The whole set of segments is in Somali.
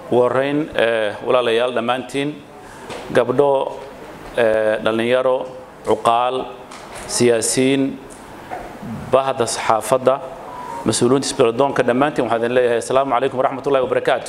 ugu horrayn walaalayaal dhammaantiin gabdho dhallinyaro cuqaal siyaasiyiin bahda saxaafadda mas-uuliyiinta isbiradoonka dhammaantiin waxaan idin leeyahay assalaamu calaykum waraxmat ullahi wabarakaatu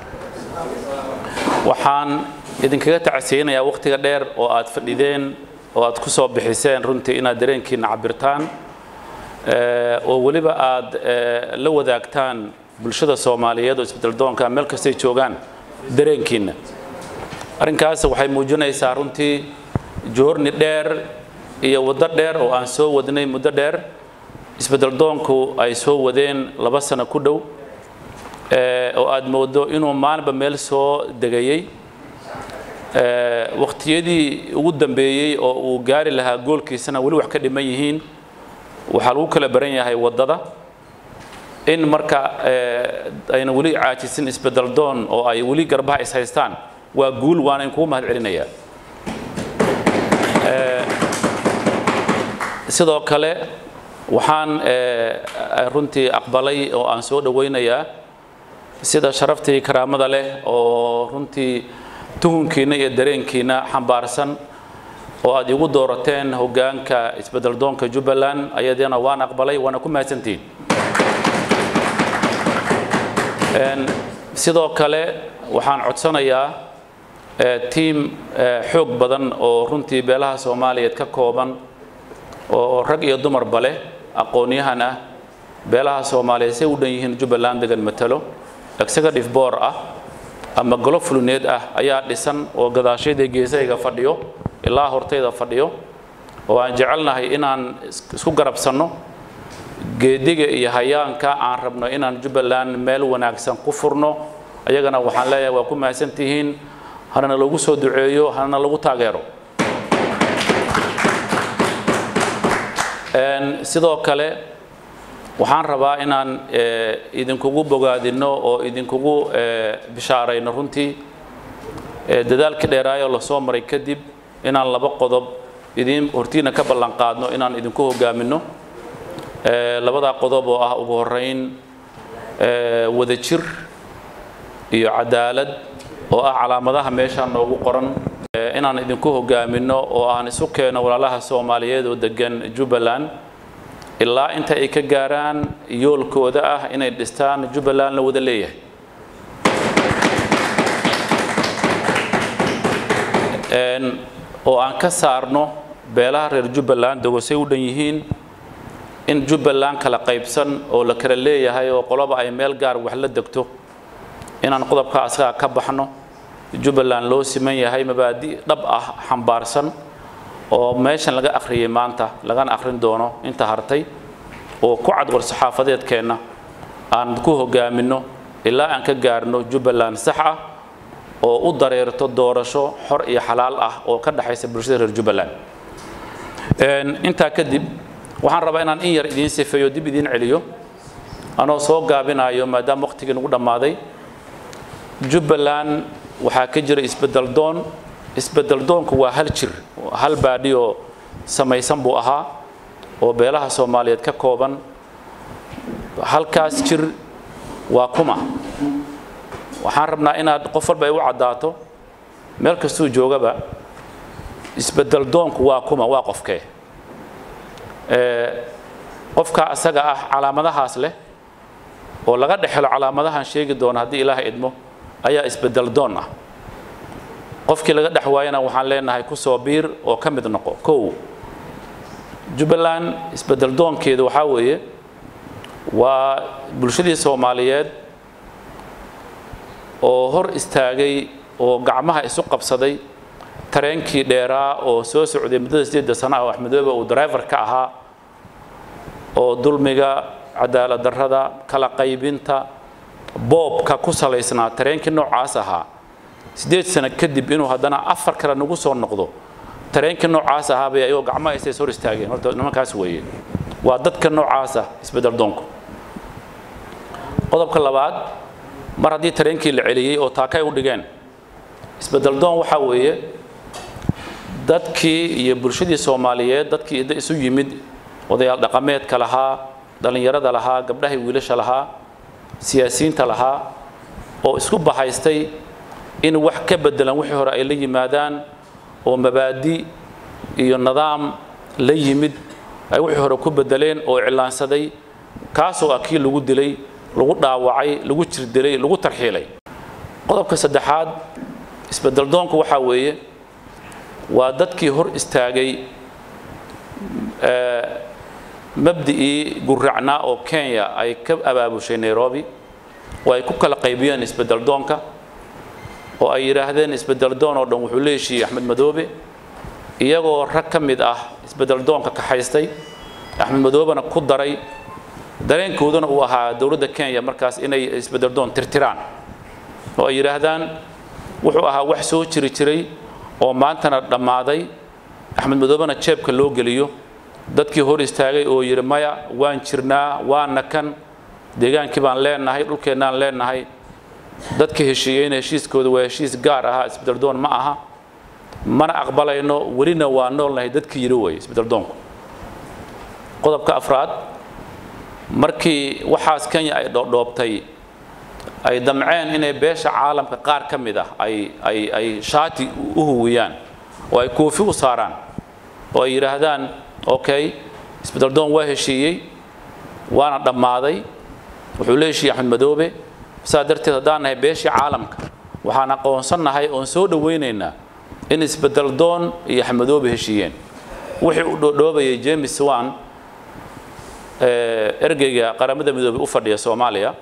waxaan idinkaga tacsiyeynayaa wakhtiga dheer oo aad fadhideen oo aad ku soo bixiseen runtii inaad dareenkiina cabirtaan oo weliba aad la wadaagtaan bulshada soomaaliyeed oo isbedeldoonka meel kastay joogaan dareenkiina arrinkaas waxay muujinaysaa runtii joorni dheer iyo waddo dheer oo aan soo wadnay muddo dheer isbedeldoonku ay soo wadeen laba sano ku dhow oo aad moodo inuu maalinba meel soo degayey wakhtiyadii ugu dambeeyey oo uu gaari lahaa goolkiisana weli wax ka dhiman yihiin waxaa lagu kala baran yahay waddada in marka ayna weli caajisin isbedeldoon oo ay weli garbaha is haystaan waa guul waana in kugu mahad celinayaa sidoo kale waxaan runtii aqbalay oo aan soo dhowaynayaa sida sharaftii karaamada leh oo runtii tuhunkiina iyo dareenkiina xambaarsan oo aad igu doorateen hoggaanka isbedeldoonka jubbaland ayadana waan aqbalay waana ku mahadsantihiin sidoo kale waxaan codsanayaa tiim xoog badan oo runtii beelaha soomaaliyeed ka kooban oo rag iyo dumarba leh aqoon-yahan ah beelaha soomaaliyeed say u dhan yihiin jubbaland degan matalo executive board ah ama golo fuluneed ah ayaa dhisan oo gadaashayda geesahayga fadhiyo ilaa hortayda fadhiyo oo aan jecelnahay inaan isku garabsanno geediga iyo hayaanka aan rabno inaan jubbaland meel wanaagsan ku furno ayagana waxaan leeyahay waa ku mahadsan tihiin hanana lagu soo duceeyo hanana lagu taageero sidoo kale waxaan rabaa inaan idinkugu bogaadinno oo idinkugu bishaarayno runtii dadaalkii dheeraayoo lasoo maray kadib inaan laba qodob idin hortiina ka ballan qaadno inaan idinku hogaaminno labadaa qodob oo ah ugu horrayn wadajir iyo cadaalad oo ah calaamadaha meeshaan noogu qoran inaan idinku hogaaminno oo aan isu keeno walaalaha soomaaliyeed oo degan jubbaland ilaa inta ay ka gaaraan yoolkooda ah inay dhistaan jubbaland la wada leeyahay oo aan ka saarno beelaha reer jubbaland dogosay u dhan yihiin in jubbaland kala qaybsan oo la kala leeyahay oo qoloba ay meel gaar wax la degto inaan qodobka asagaa ka baxno jubbaland loo siman yahay mabaadi dhab ah xambaarsan oo meeshan laga akhriyey maanta lagana akhrin doono inta hartay oo ku cad war saxaafadeedkeenna aan ku hogaaminno ilaa aan ka gaarno jubbaland sax ah oo u dareerto doorasho xor iyo xalaal ah oo ka dhexaysa bulshada reer jubbaland intaa kadib waxaan rabaa inaan in yar idiin sifeeyo dib idiin celiyo anoo soo gaabinayo maadaama waqtigii nagu dhammaaday jubbaland waxaa ka jira isbedeldoon isbedeldoonku waa hal jir hal baadhi oo samaysan buu ahaa oo beelaha soomaaliyeed ka kooban halkaas jir waa kuma waxaan rabnaa inaad qof walba ay u caddaato meel kastuu joogaba isbedeldoonku waa kuma waa qofkee qofka asaga ah calaamadahaas leh oo laga dhexelo calaamadahan sheegi doono haddii ilaaha idmo ayaa isbedeldoon ah qofkii laga dhex waayana waxaan leenahay ku soo biir oo ka mid noqo kow jubbaland isbedeldoonkeedu waxaa weeye waa bulshadii soomaaliyeed oo hor istaagay oo gacmaha isu qabsaday tareenkii dheeraa oo soo socday muddada sideedda sana ah oo axmedoobe uu driver ka ahaa oo dulmiga cadaalad darrada kala qaybinta boobka ku salaysnaa tareenkii noocaas ahaa siddeed sano kadib inuu haddana afar kale nagu soo noqdo tareenkii noocaas ahaa bay ayagoo gacmaha isays hor istaageen horta nimankaas weeye waa dadka noocaasa isbedel doonku qodobka labaad mar haddii tareenkii la celiyey oo taakay u dhigeen isbedel doon waxaa weeye dadkii iyo bulshadii soomaaliyeed dadkii idda isu yimid odayaal dhaqameedka lahaa dhallinyarada lahaa gabdhahay wiilasha lahaa siyaasiyiinta lahaa oo isku bahaystay in wax ka beddelan wixii hore ay la yimaadaan oo mabaadi iyo nidaam la yimid ay wixii hore ku beddeleen oo iclaansaday kaasoo ah kii lagu dilay lagu dhaawacay lagu jirdilay lagu tarxiilay qodobka saddexaad isbeddeldoonku waxaa weeye waa dadkii hor istaagay mabdi'ii gurracnaa oo kenya ay ka abaabushay nairobi oo ay ku kala qaybiyeen isbeddeldoonka oo ay yidhaahdeen isbeddeldoon oo dhan wuxuu la heshiiyey axmed madoobe iyagoo rag ka mid ah isbeddeldoonka kaxaystay axmed madoobena ku daray dareenkooduna uu ahaa dowladda kenya markaas inay isbeddeldoon tirtiraan oo ay yidhaahdaan wuxuu ahaa wax soo jiri jiray oo maantana dhammaaday axmed madoobena jeebka loo geliyo dadkii hor istaagay oo yidhi maya waan jirnaa waana kan deegaankii baan leenahay dhulkeennaan leenahay dadka heshiiyeyna heshiiskooda waa heshiis gaar ahaa isbeddeldoon ma aha mana aqbalayno welina waa noolnahay dadkii yidhi weeye isbeddeldoonku qodobka afraad markii waxaas kenya ay dhoobtay ay damceen inay beesha caalamka qaar ka mid ah ay ay ay shaati u huwiyaan oo ay koofi u saaraan oo ay yidhaahdaan okay isbeddeldoon waa heshiiyey waana dhammaaday wuxuu la heshiiyey axmed madoobe saa darteed haddaan nahay beeshii caalamka waxaan aqoonsannahay oon soo dhowaynaynaa in isbeddeldoon iyo axmed madoobe heshiiyeen wixii u dhoodhoobayay james wan ergeyga qaramada midoobey u fadhiya soomaaliya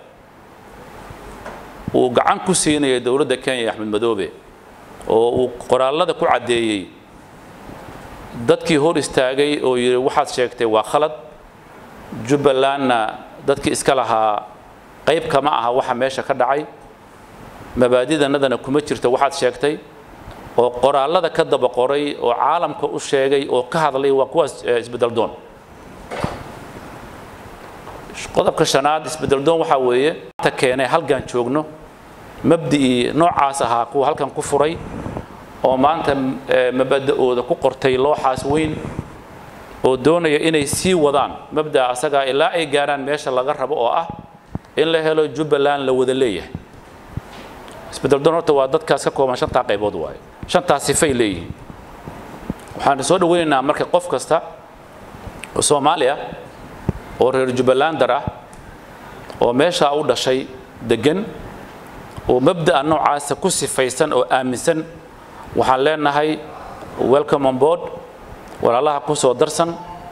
uu gacan ku siinayay dowladda kenya iyo axmed madoobe oo uu qoraallada ku caddeeyey dadkii hor istaagay oo yidhi waxaad sheegtay waa khalad jubbalandna dadkii iska lahaa qayb kama aha waxa meesha ka dhacay mabaadidanadana kuma jirto waxaad sheegtay oo qoraallada ka daba qoray oo caalamka u sheegay oo ka hadlay waa kuwaas isbeddeldoon qodobka shanaad isbeddeldoon waxaa weeye ta keenay halkan joogno mabdi'ii noocaas ahaa kuwa halkan ku furay oo maanta mabada'ooda ku qortay looxaas weyn oo doonaya inay sii wadaan mabda'a asagaa ilaa ay gaaraan meesha laga rabo oo ah in la helo jubbaland la wada leeyahay isbeddeldoon horta waa dadkaas ka kooban shantaa qaybood waaye shantaas sifay leeyihiin waxaan soo dhoweynaynaa marka qof kasta oo soomaali ah oo reer jubbalandar ah oo meeshaa u dhashay deggan oo mabda'a noocaasa ku sifaysan oo aaminsan waxaan leenahay welcome on board walaalaha ku soo darsan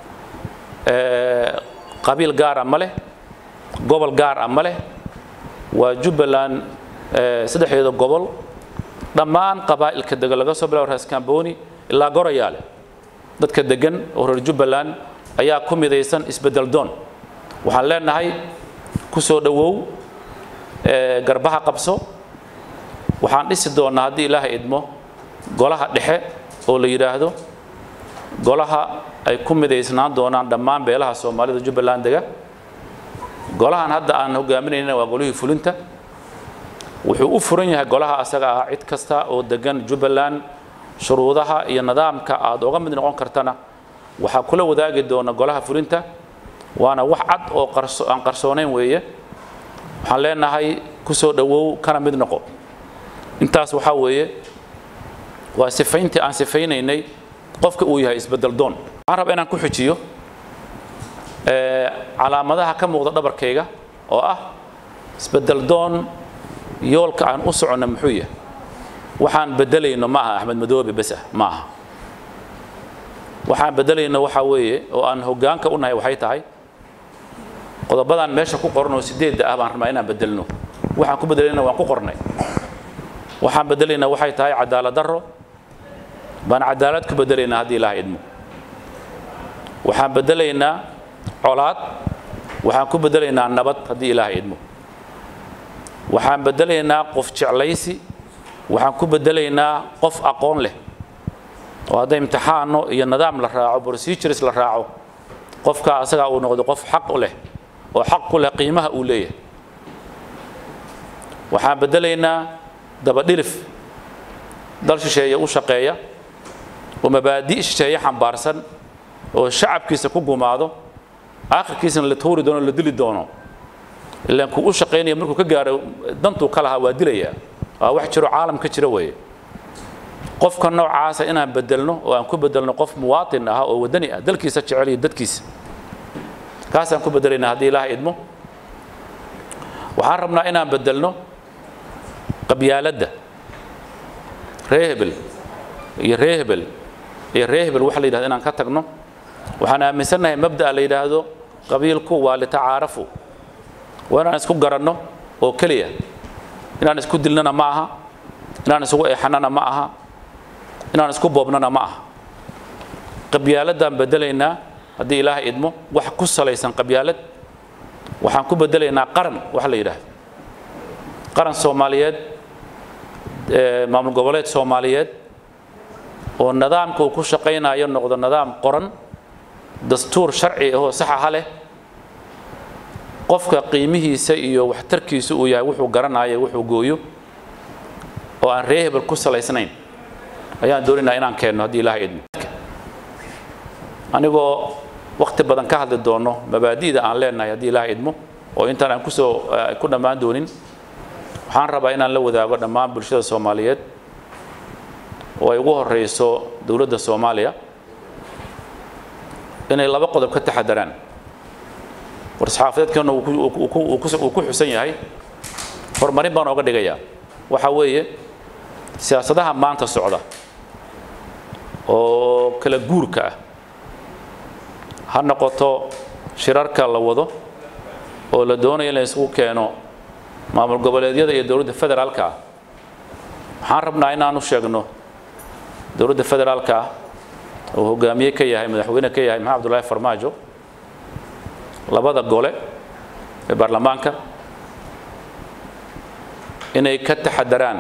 qabiil gaara ma leh gobol gaar ah ma leh waa jubbaland saddexdeeda gobol dhammaan qabaa'ilka degan laga soo bilaabo raas kamboni ilaa gorayaale dadka degan oo reer jubbaland ayaa ku midaysan isbeddel doon waxaan leenahay ku soo dhowow garbaha qabso waxaan dhisi doonnaa haddii ilaahay idmo golaha dhexe oo la yidhaahdo golaha ay ku midaysnaan doonaan dhammaan beelaha soomaalida jubbaland dega golahan hadda aan hogaaminayna waa golihii fulinta wuxuu u furan yahay golaha asaga ah cid kasta oo degan jubbaland shuruudaha iyo nidaamka aad oga mid noqon kartana waxaa kula wadaagi doona golaha fulinta waana wax cad oo aan qarsoonayn weeye waxaan leenahay ku soo dhowow kana mid noqo intaas waxaa weeye waa sifayntii aan sifaynaynay qofka uu yahay isbeddel doon waxaan rabaa inaan ku xujiyo calaamadaha ka muuqda dhabarkayga oo ah isbeddel doon yoolka aan u soconno muxuu yahay waxaan beddelayno ma aha axmed madoobe bes ah ma aha waxaan beddelayno waxaa weeye oo aan hoggaanka u nahay waxay tahay qodobadan meesha ku qoran oo sideedda ah baan rabnaa inaan beddelno waxaan ku beddelayna waan ku qornay waxaan beddelaynaa waxay tahay cadaalad darro baan cadaalad ku beddelaynaa haddii ilaah idmo waxaan beddelaynaa colaad waxaan ku beddelaynaa nabad haddii ilaah idmo waxaan beddelaynaa qof jeclaysi waxaan ku beddelaynaa qof aqoon leh oo hadday imtixaano iyo nidaam la raaco procedures la raaco qofka asagaa uu noqdo qof xaq u leh oo xaq ku leh qiimaha uu leeyahay waxaan beddelaynaa dabadhilif dal shisheeye u shaqeeya oo mabaadi' shisheeye xambaarsan oo shacabkiisa ku gumaado aakhirkiisana la tuuri doono la dili doono ilaan kuu u shaqaynaya markuu ka gaaro dantuu ka lahaa waa dilayaa waa wax jiro caalam ka jira weeye qofka noocaasa inaan bedelno oo aan ku bedelno qof muwaatin ah oo wadani ah dalkiisa jecel iyo dadkiisa kaasaan ku bedelaynaa haddii ilaaha idmo waxaan rabnaa inaan bedelno qabyaaladda ree hebel iyo ree hebel iyo ree hebel waxa la yidhahdo inaan ka tagno waxaan aaminsannahay mabda'a la yidhaahdo qabiilku waa litacaarafu waa inaan isku garanno oo keliya inaan isku dilnana ma aha inaan isugu eexanana ma aha inaan isku boobnana ma aha qabyaaladaan bedelaynaa haddii ilaaha idmo wax ku salaysan qabyaalad waxaan ku bedelaynaa qaran waxa la yidhaahdo qaran soomaaliyeed maamul goboleed soomaaliyeed oo nidaamka uu ku shaqaynayo noqdo nidaam qoran dastuur sharci ahoo saxaha leh qofka qiimihiisa iyo waxtarkiisa uu yahay wuxuu garanayo wuxuu gooyo oo aan ree hebel ku salaysnayn ayaan doonaynaa inaan keenno haddii ilaha idmo anigoo wakti badan ka hadli doono mabaadi'da aan leenahay haddii ilaha idmo oo intaan aan kusoo ku dhammaan doonin waxaan rabaa inaan la wadaago dhammaan bulshada soomaaliyeed oo ay ugu horeyso dowladda soomaaliya inay laba qodob ka taxadaraan war-saxaafadeedkeenna uu ku xusan yahay horumarin baan ooga dhigayaa waxaa weeye siyaasadaha maanta socda oo kala guurka ah ha noqoto shirarka la wado oo la doonayo in la isugu keeno maamul goboleedyada iyo dowladda federaalka ah waxaan rabnaa inaanu sheegno dowladda federaalka ah oo hogaamiye ka yahay madaxweyne ka yahay maxamed abdullaahi farmaajo labada gole ee baarlamaanka inay ka taxadaraan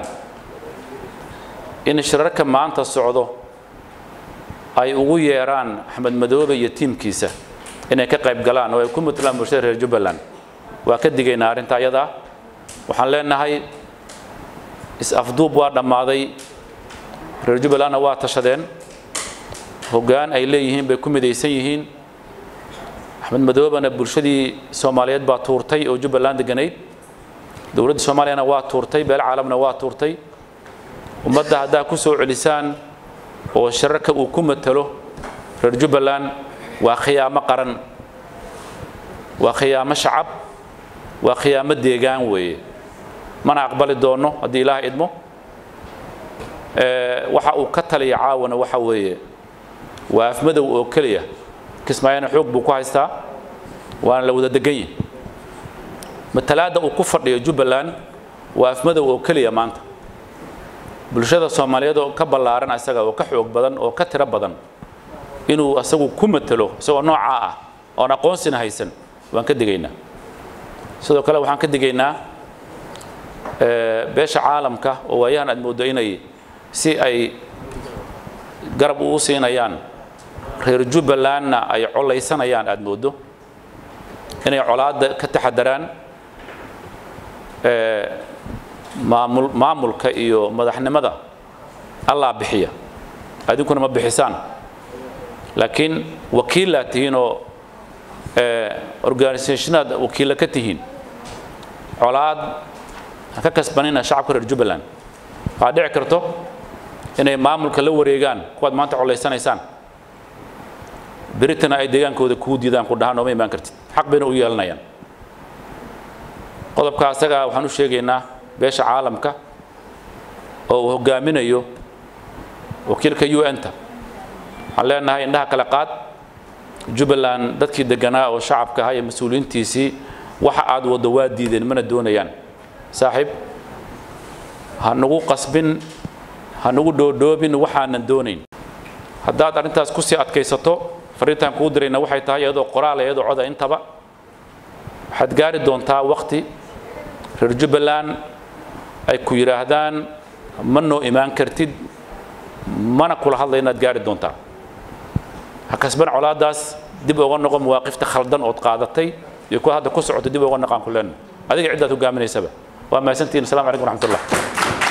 in shirarka maanta socdo ay ugu yeeraan axmed madoobe iyo tiimkiisa inay ka qayb galaan oo ay ku matalaan bulshada reer jubbaland waa ka digaynaa arrinta ayadaa waxaan leenahay is-afduub waa dhammaaday reer jubbalandna waa tashadeen hoggaan ay leeyihiin bay ku midaysan yihiin axmed madoobena bulshadii soomaaliyeed baa tuurtay oo jubbaland deganayd dowladda soomaaliyana waa tuurtay beel caalamna waa tuurtay ummadda haddaa ku soo celisaan oo shirarka uu ku matalo reer jubbaland waa khiyaamo qaran waa khiyaamo shacab waa khiyaamo deegaan weeye mana aqbali doonno haddii ilaah idmo waxa uu ka taliya caawana waxa weeye waa afmadow oo keliya kismaayana xoog buu ku haystaa waana la wada degan yihi matalaadda uu ku fadhiyo jubbaland waa afmadow oo keliya maanta bulshada soomaaliyeed oo ka ballaaran isaga oo ka xoog badan oo ka tiro badan inuu asagu ku matalo isagoo noocaa ah oon aqoonsina haysan waan ka digaynaa sidoo kale waxaan ka digaynaa beesha caalamka oo waayahan aad mooddo inay si ay garab uu siinayaan reer jubbalandna ay colaysanayaan aad mooddo inay colaadda ka taxadaraan maamul maamulka iyo madaxnimada allaa bixiya adinkuna ma bixisaan laakiin wakiillaad tihiin oo organisationaad wakiilla ka tihiin colaad ha ka kasbanina shacabka reer jubbaland waxaa dhici karto inay maamulka la wareegaan kuwaad maanta colaysanaysaan beritana ay deegaankooda kuu diidaan ku dhahaan ooma imaan kartid xaq bayna u yeelanayaan qodobka asagaa waxaan u sheegaynaa beesha caalamka oo uu hogaaminayo wakiilka u n-ta waxaan leenahay indhaha kale qaad jubbaland dadkii deganaa oo shacabka ahaa iyo mas-uuliyiintiisii waxa aad waddo waa diideen mana doonayaan saaxiib ha nagu qasbin ha nagu dhoodhoobin waxaanan doonayn haddaad arrintaas kusii adkaysato fariintaan kuu dirayna waxay tahay iyadoo qoraal iyadoo coda intaba waxaad gaari doontaa waqti reer jubbaland ay ku yidhaahdaan ma noo imaan kartid mana kula hadlay inaad gaari doontaa ha kasban colaadaas dib uga noqo mawaaqifta khaldan ood qaadatay iyo kuwa hadda ku socoto dib uga noqaan ku leenna adiga ciddaad hogaaminaysaba waa mahadsantihin assalamu calaykum waraxmatullah